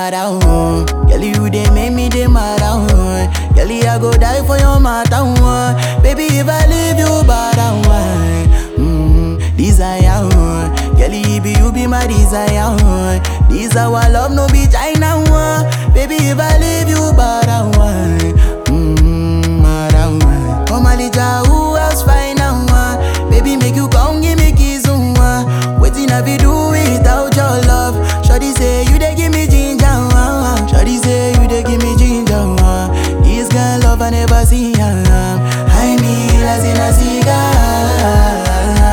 mad oh. Girl, you they make me they mad oh. Girl, I go die for your matter oh. Baby, if I leave you bad oh. Mm, desire oh. Girl, you be you be my desire oh. This our love no be China oh. Baby, if I leave you bad oh. Mm, mad oh. Come a little who else find out oh. Baby, make you come give me kiss oh. Waiting I be do without your love. Shawty say you dey give me ginger. Uh, Shawty say you dey give me ginger. Uh, this girl love I never see. Uh, I need as in a cigar.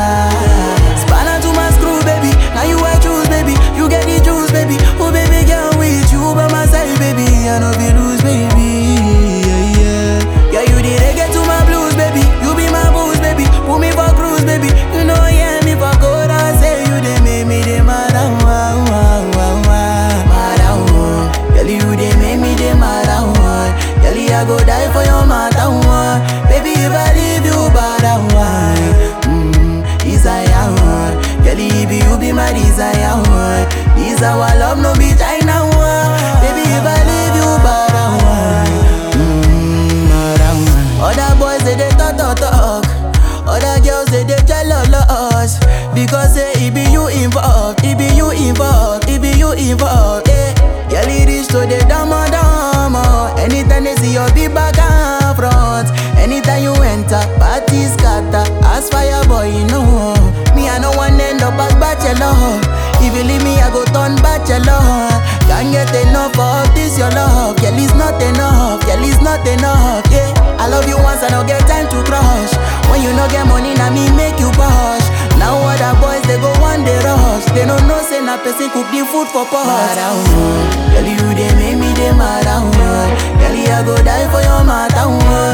Spanner to my screw, baby. Now you I choose, baby. You get the juice, baby. Oh, baby, girl, with you by my side, baby. I know be lose, baby. Yeah, yeah. Yeah, you the reggae to my blues, baby. You be my booze, baby. Put me for cruise, baby. You know, yeah, me for good. I say you they make me they mad. ah, wah, wah, wah, wah. Mad, ah, wah. Girl, you they make me they mad. ah, wah. Girl, I go die for your matter. wah. Baby, if I leave you bad, ah, wah. Mm, desire, wah. Girl, if you be my desire, wah. This our love, no be China, wah. Baby, if I leave you bad, ah, wah. Mm, mad, ah, wah. Other boys they they talk talk talk. Other girls they they jealous because say it be you involved, it be you involved, it be you involved. Yeah, girl it is to the dama dama. Anytime they see your big back and front, anytime you enter, party scatter. As fire boy, you know me I no one end up as bachelor. If you leave me, I go turn bachelor. Can't get enough of this your love, girl it's not enough, girl it's not enough. Yeah, I love you once, I don't get time to crush. When you no get money, now me make you push. Now other boys they go one day rush. They don't know say na person cook the food for pot. Mad oh, girl you they make me they mad oh. Girl I go die for your matter oh.